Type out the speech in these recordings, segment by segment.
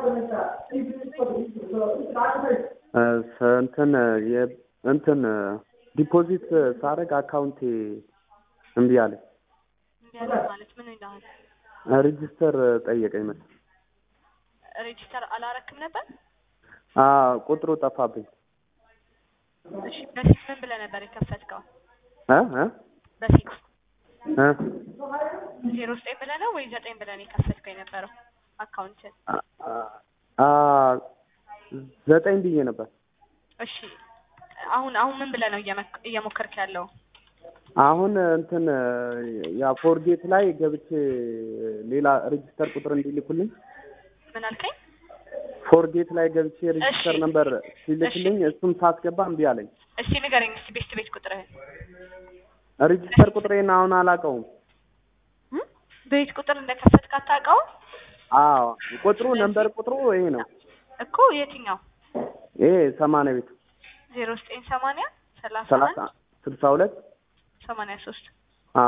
እንትን የ- እንትን ዲፖዚት ሳደርግ አካውንቴ እምቢ አለ። እንዲያለ ማለት ምን ይልሃል? ሬጅስተር ጠየቀኝ መሰለኝ። ሬጂስተር አላረክም ነበር? አ ቁጥሩ ጠፋብኝ። እሺ በፊት ምን ብለህ ነበር የከፈትከው? እ እ በፊት እ ዜሮ ዘጠኝ ብለህ ነው ወይ ዘጠኝ ብለህ ነው የከፈትከው የነበረው አካውንትን? አ ዘጠኝ ብዬ ነበር። እሺ አሁን አሁን ምን ብለህ ነው እየመክ- እየሞከርክ ያለው? አሁን እንትን ያ ፎርጌት ላይ ገብቼ ሌላ ሬጅስተር ቁጥር እንዲልኩልኝ ምን አልከኝ? ፎርጌት ላይ ገብቼ ሬጅስተር እሺ። ነበር ሲልክልኝ እሱም ሳስገባ እምቢ አለኝ። እስቲ ንገረኝ እስቲ ቤት ቤት ቁጥርህን ሬጅስተር ቁጥሬን አሁን አላውቀውም። እም? በቤት ቁጥር እንደከፈትክ አታውቀውም አዎ ቁጥሩ ነምበር ቁጥሩ ይሄ ነው። እኮ የትኛው? ይሄ ሰማንያ ቤት ዜሮ ዘጠኝ ሰማንያ ሰላሳ ሰላሳ አንድ ስልሳ ሁለት ሰማንያ ሶስት አ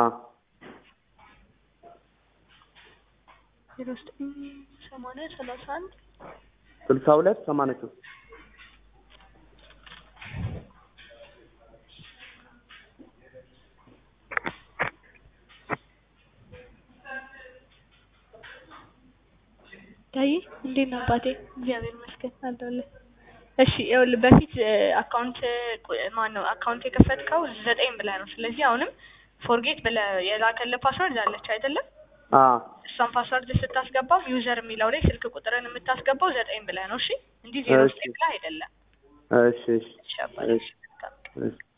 ዜሮ ዘጠኝ ሰማንያ ሰላሳ አንድ ስልሳ ሁለት ሰማንያ ሶስት ዳይ እንዴት ነው አባቴ? እግዚአብሔር ይመስገን አለሁልህ። እሺ ይኸውልህ በፊት አካውንት ማን ነው አካውንት የከፈትከው ዘጠኝ ብለህ ነው። ስለዚህ አሁንም ፎርጌት ብለህ የላከልህ ፓስወርድ አለች አይደለም? አ እሷን ፓስወርድ ስታስገባው ዩዘር የሚለው ላይ ስልክ ቁጥርን የምታስገባው ዘጠኝ ብለህ ነው። እሺ እንዲህ ዜሮ እሺ። ዘጠኝ ብለህ አይደለም። እሺ እሺ እሺ አባቴ እሺ። እሺ